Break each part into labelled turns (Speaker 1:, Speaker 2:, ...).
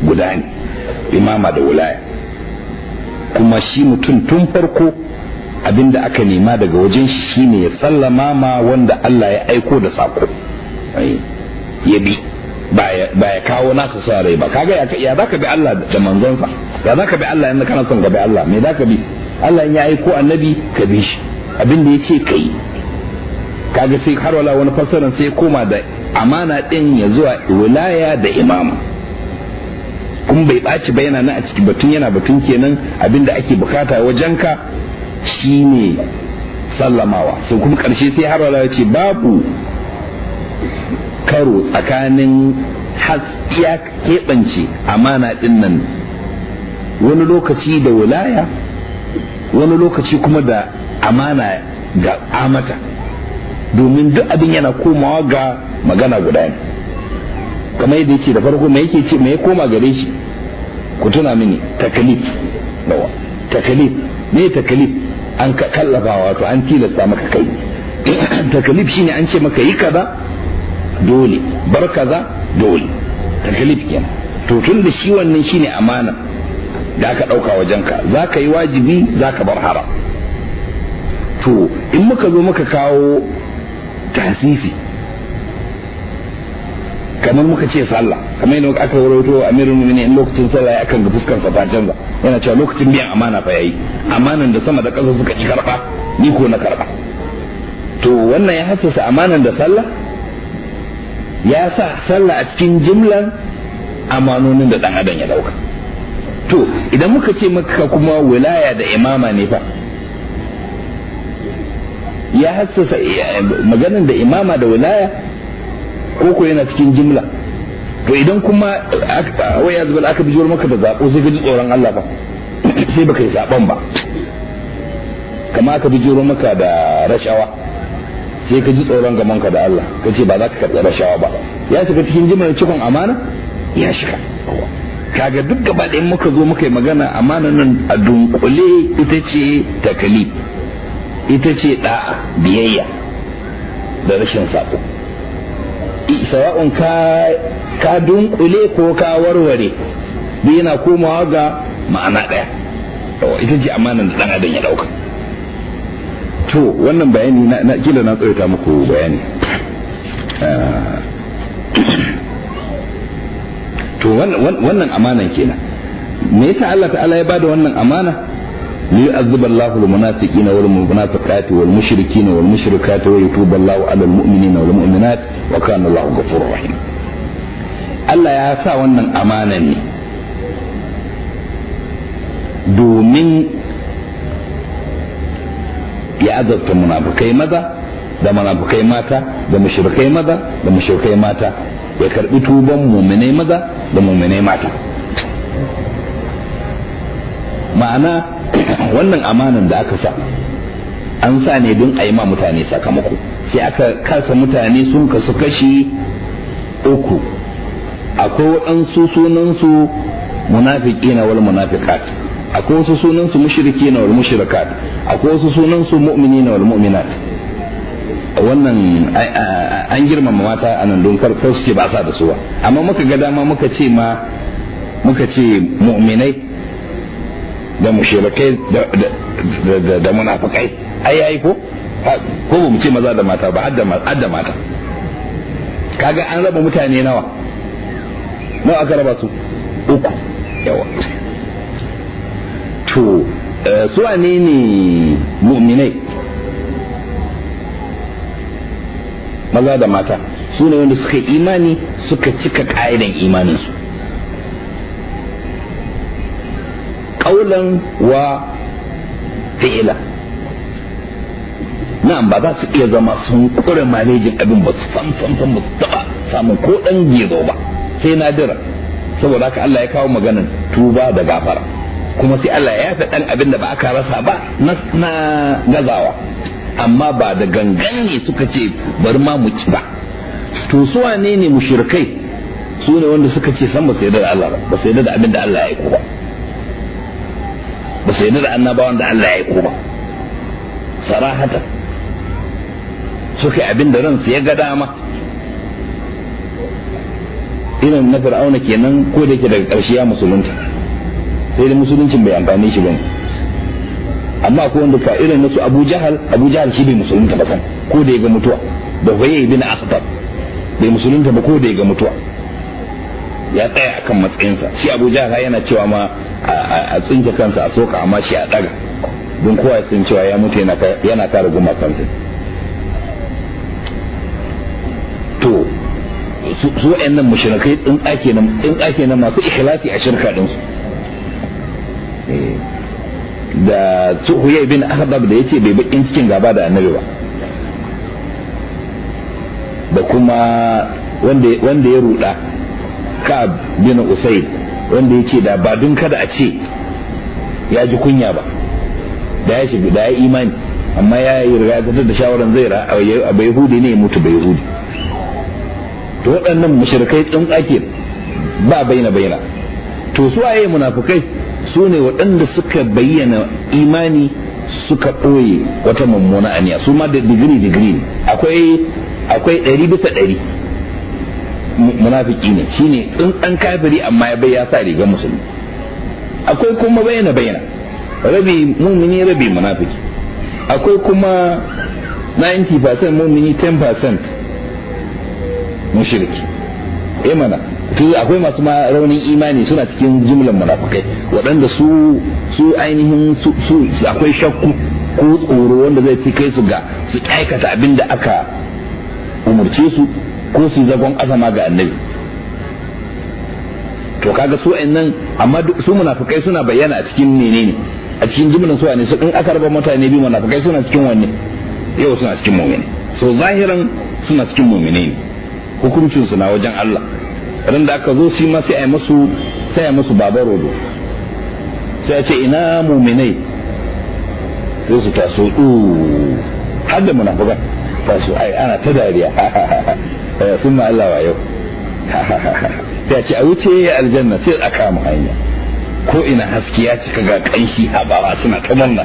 Speaker 1: guda ne imama da wilaya kuma shi mutum tun farko abinda aka nema daga wajen shi shine ya sallama ma wanda Allah ya aiko da sako ya bi ba ya kawo nasa sa rai ba kaga ya zaka bi Allah da manzonsa ya zaka bi Allah yanda kana son ka bi Allah me zaka bi Allah ya aiko annabi ka bi shi abinda ya ce kai kaga sai har wala wani fassaran sai koma da amana din ya zuwa wilaya da imama kun bai ɓaci ba yana nan a ciki batun yana batun kenan abinda ake bukata wajenka shine sallamawa sai kuma ƙarshe sai har wala ya ce babu karo tsakanin ya keɓance amana ɗin nan wani lokaci da wilaya wani lokaci kuma da amana ga amata domin duk abin yana komawa ga magana guda ne kamar yadda yake da farko me yake ce me ya koma gare shi ku tuna mini takalif nawa takalif me takalif an kallafa wato an tilasta maka kai takalif shine an ce maka yi kaza dole bar kaza dole takalif kenan to tun da shi wannan shine amana da aka dauka wajenka za ka yi wajibi za ka bar haram to in muka zo muka kawo tasisi kamar muka ce sallah kamar yadda aka rawaito amirul mu'minin in lokacin sallah ya kan ga fuskar sa ta canza yana cewa lokacin biyan amana fa yayi amanan da sama da ƙasa suka ki karba ni ko na karba to wannan ya hassasa amanan da sallah ya sa sallah a cikin jimlan amanonin da dan adam ya dauka to idan muka ce maka kuma wilaya da imama ne fa ya hassasa maganin da imama da wilaya koko yana cikin jimla to idan kuma wai ya zubar aka bijiyar maka da zaɓo sai ka ji tsoron Allah ba sai baka yi zaɓen ba kama aka bijiyar maka da rashawa sai ka ji tsoron gamanka da Allah ka ce ba za ka karɓi rashawa ba ya shiga cikin jimlar cikon amana ya shiga kaga duk gaba ɗayan muka zo muka yi magana amana nan a dunkule ita ce takalif ita ce da'a biyayya da rashin sako sawa'un ka ka dunkule ko ka warware duk yana komawa ga ma'ana ɗaya ita ce amanan da ɗan adam ya ɗauka to wannan bayani na kila na tsawaita muku bayani to wannan amanan kenan me yasa Allah ta'ala ya bada wannan amana ليعذب الله المنافقين والمنافقات والمشركين والمشركات ويتوب الله على المؤمنين والمؤمنات وكان الله غفورا رحيما Allah ya sa wannan amana ne domin ya azabta munafukai maza da munafukai mata da mushrikai maza da mushrikai mata ya karbi tuban muminai maza da muminai mata ma'ana wannan amanan da aka sa an sa ne don a yi ma mutane sakamako sai aka kasa mutane sun kasu kashi uku akwai waɗansu sunansu munafiki na wal munafiqat akwai wasu sunansu mushriki na wal mushrikat akwai wasu sunansu mu'mini na wal mu'minat wannan an girmama mata a nan don kar su ce ba sa da su ba amma muka ga dama muka ce ma muka ce mu'minai da mushrikai da munafikai ai ai ko ko ba mu ce maza da mata ba har da mata kaga an raba mutane nawa nawa aka raba su uku yawa to su wane ne mu'minai maza da mata su ne wanda suka imani suka cika ka'idan imaninsu ƙaulan wa fi'ila na'am ba za su iya zama sun kure malejin abin ba su san san san ba su taba samun ko dan gezo ba sai nadira saboda haka Allah ya kawo maganan tuba da gafara kuma sai Allah ya yafe dan abin da ba aka rasa ba na gazawa amma ba da gangan ne suka ce bari ma mu ci ba to su wane ne mushrikai su ne wanda suka ce san ba su yarda da Allah ba ba su yarda da abin da Allah ya aiko ba ba su yarda da annabawan da Allah ya aiko ba sarahatan suka yi abin da ransu ya ga dama irin na fir'auna kenan ko da yake daga ƙarshe ya musulunta sai da musuluncin bai amfane shi bane amma ko wanda ka irin nasu Abu Jahal Abu Jahal shi bai musulunta ba san ko da ya ga mutuwa da Huyay bin Akhtab bai musulunta ba ko da ya ga mutuwa ya tsaya akan matsayinsa shi Abu Jahal yana cewa ma a tsinke kansa a soka amma shi a daga don kowa ya san cewa ya mutu yana kare gumakansa to su wa'annan mushrikai tsintsake nan tsintsake nan masu ikhlasi a shirka din su da su huyay bin ahdab da yace bai bakin cikin gaba da annabi ba da kuma wanda wanda ya ruda ka'ab bin usayd wanda yace da ba dun kada a ce ya ji kunya ba da ya shiga da ya imani amma ya yi riga da shawaran zai ra a bai hudi ne ya mutu bai hudi to waɗannan mushrikai tsuntsake ba baina baina to su waye munafukai su ne waɗanda suka bayyana imani suka ɓoye wata mummuna aniya su ma da digiri digiri ne akwai akwai ɗari bisa ɗari munafiki ne shine tsuntsan kafiri amma ya bai ya sa rigar musulmi akwai kuma bayyana bayyana rabi mumini rabi munafiki akwai kuma 90% mumini 10% mushriki eh mana to akwai masu ma raunin imani suna cikin jumlan munafikai waɗanda su su ainihin su su akwai shakku ko tsoro wanda zai fi kai su ga su aikata abin da aka umurce su ko su zagon azama ga annabi to kaga su nan amma su munafikai suna bayyana a cikin menene a cikin jumlan su ne su in aka raba mutane biyu munafikai suna cikin wanne yau suna cikin mu'mini so zahiran suna cikin mu'mini ne hukuncin su na wajen Allah ran da aka zo shi ma sai a yi musu sai a yi musu babar rodo sai a ce ina mu'minai sai su taso du har da munafikan taso ai ana ta dariya sun ma Allah wa yau sai a ce a wuce aljanna sai a kama hanya ko ina haske ya cika ga kanshi a bawa suna ta manna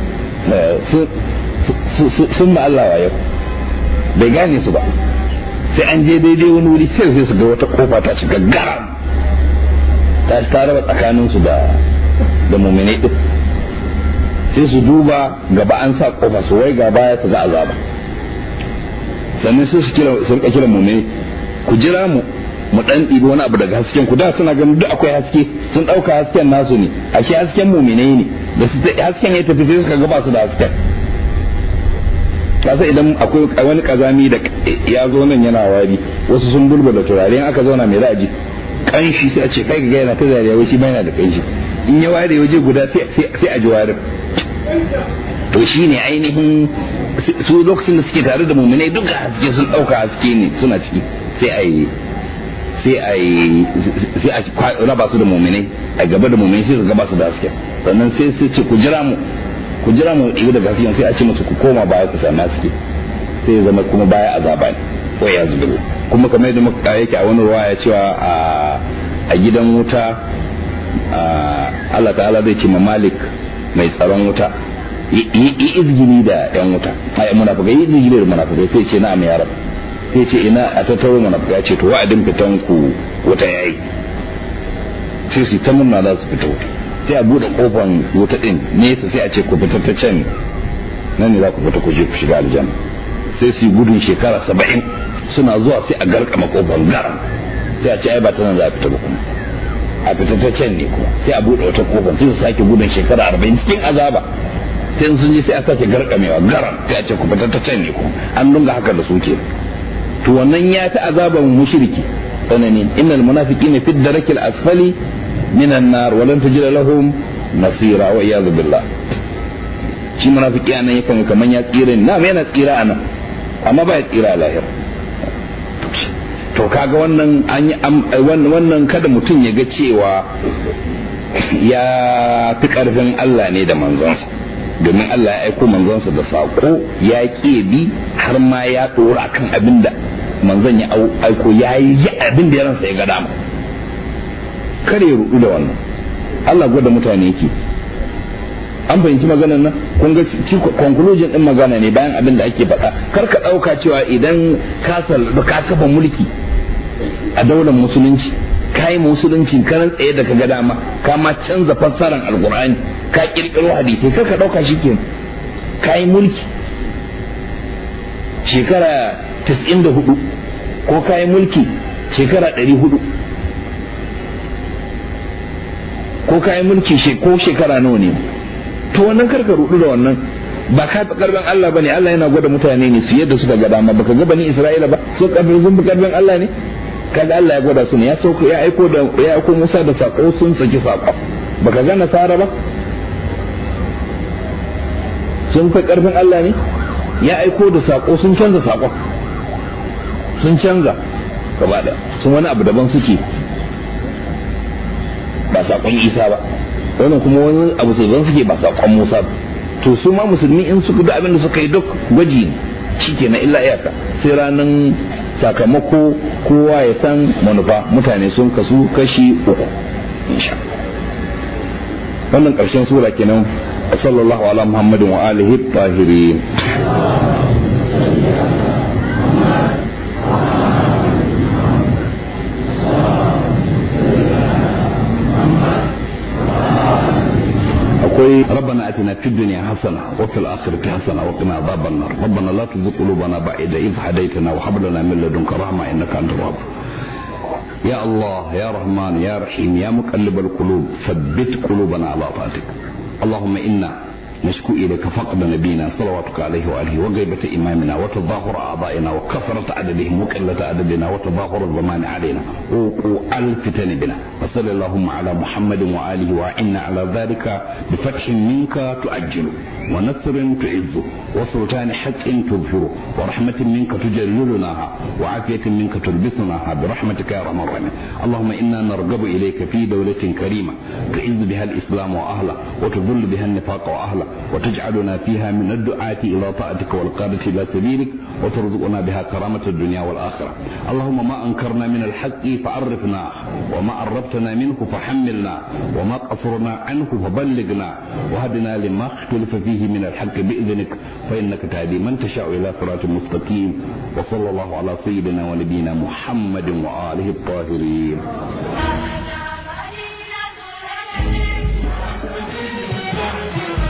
Speaker 1: sun ma Allah wa yau bai gane su ba sai an je daidai wani wuri sai sai su ga wata kofa ta cika garam ta ta raba tsakanin su da da mu'mini din sai su duba gaba an sa kofa su wai gaba ya su ga azaba sannan sai su kira su rika kira mu'mini ku jira mu mu dan ɗibi wani abu daga hasken ku da suna ganin duk akwai haske sun ɗauka hasken nasu ne ashe hasken mu'minai ne da su hasken ya tafi sai suka ga ba su da hasken kasa idan akwai wani kazami da ya zo nan yana wari wasu sun bulbula turare in aka zauna mai ra'aji kanshi sai a ce kai ga yana ta zariya wai shi ba yana da kanshi in ya ware waje guda sai a ji warin to shi ne ainihin su lokacin da suke tare da muminai duka haske sun ɗauka haske ne suna ciki sai a yi sai a yi sai a raba su da muminai a gaba da muminai sai su gaba su da haske sannan sai sai ce ku jira mu ku jira mu ibi daga hasken sai a ce musu ku koma baya ku sami haske sai ya zama kuma baya azaba ne ko ya zubi kuma kamar yadda muka yake a wani ruwa ya cewa a gidan wuta Allah ta'ala zai ce ma Malik mai tsaron wuta yi izgini da yan wuta ai munafikai yi izgini da munafikai sai ce na ya rab sai ce ina a tattaro munafikai ya ce to wa'adin fitan ku wuta yayi sai su ta murna za su fita wuta sai a bude kofan wuta din nesa sai a ce ku fita ta can nan ne za ku fita ku je ku shiga aljanna sai su yi gudun shekara saba'in suna zuwa sai a garkama kofar garam sai a ce ai ba ta nan za a fita ba kuma a fita ta can ne kuma sai a bude wata kofar sai su sake gudun shekara arba'in cikin azaba sai sun je sai a sake garkamewa garam sai a ce ku fita ta can ne kuma an dunga haka da su ke to wannan ya ta azaban mushriki tsanani innal munafiqina fi darakil asfali minan nar walan tajid lahum nasira wa iyad billah shi munafiki anan yakan kaman ya tsira ne na yana tsira anan amma ba ya tsira a lahira to kaga wannan an yi wannan kada mutum ya ga cewa ya fi karfin Allah ne da manzonsa domin Allah ya aiko manzonsa da saƙo ya ƙi bi har ma ya ɗora kan abin da manzon ya aiko ya yi abin da ya ransa ya ga dama kare ya rudu da wannan Allah gwada mutane yake an fahimci maganar nan kun ga conclusion din magana ne bayan abin da ake faɗa kar ka ɗauka cewa idan ka ka kafa mulki a daular musulunci ka yi musulunci karan tsaye da ka ga dama ka ma canza fassarar alkur'ani ka kirkiro hadisai ka ka ɗauka shi ke ka yi mulki shekara 94 ko ka yi mulki shekara 400 ko ka yi mulki ko shekara nawa ne to wannan karka rudu da wannan ba ka fi karfin Allah bane Allah yana gwada mutane ne su yadda suka ga dama baka ga bani Isra'ila ba su karfin sun fi karfin Allah ne kaga Allah ya gwada su ne ya sauko ya aiko da ya aiko Musa da sako sun saki sako baka ga nasara ba sun fi karfin Allah ne ya aiko da sako sun canza sako sun canza gaba da sun wani abu daban suke ba sakon Isa ba wannan kuma wani abu sai suke ba sakon Musa ba to su ma musulmi in su da abin da suka yi duk gwaji ne shi na illa iyaka sai ranar sakamako kowa ya san manufa mutane sun kasu kashi uku insha wannan karshen sura kenan sallallahu ala muhammadin wa alihi tahirin akwai rabbana atina fid dunya hasana wa fil akhirati hasana wa qina adhaban nar rabbana la tuzigh qulubana ba'da idh hadaytana wa hab lana min ladunka rahma innaka antal wahhab يا الله يا رحمن يا رحيم يا مقلب القلوب ثبت قلوبنا على طاعتك اللهم انا نشكو اليك فقد نبينا صلواتك عليه واله وغيبة امامنا وتظاهر اعضائنا وكثرة عددهم وقلة عددنا وتظاهر الزمان علينا ووقوع الفتن بنا وصل اللهم على محمد واله واعنا على ذلك بفتح منك تؤجله ونصر تعزه وسلطان حق تظهره ورحمة منك تجللناها وعافية منك تلبسناها برحمتك يا ارحم الراحمين اللهم انا نرغب اليك في دولة كريمة تعز بها الاسلام واهله وتذل بها النفاق واهله وتجعلنا فيها من الدعاة إلى طاعتك والقادة إلى سبيلك وترزقنا بها كرامة الدنيا والآخرة اللهم ما أنكرنا من الحق فعرفنا وما قربتنا منه فحملنا وما قصرنا عنه فبلغنا وهدنا لما اختلف فيه من الحق بإذنك فإنك تهدي من تشاء إلى صراط مستقيم وصلى الله على سيدنا ونبينا محمد وآله الطاهرين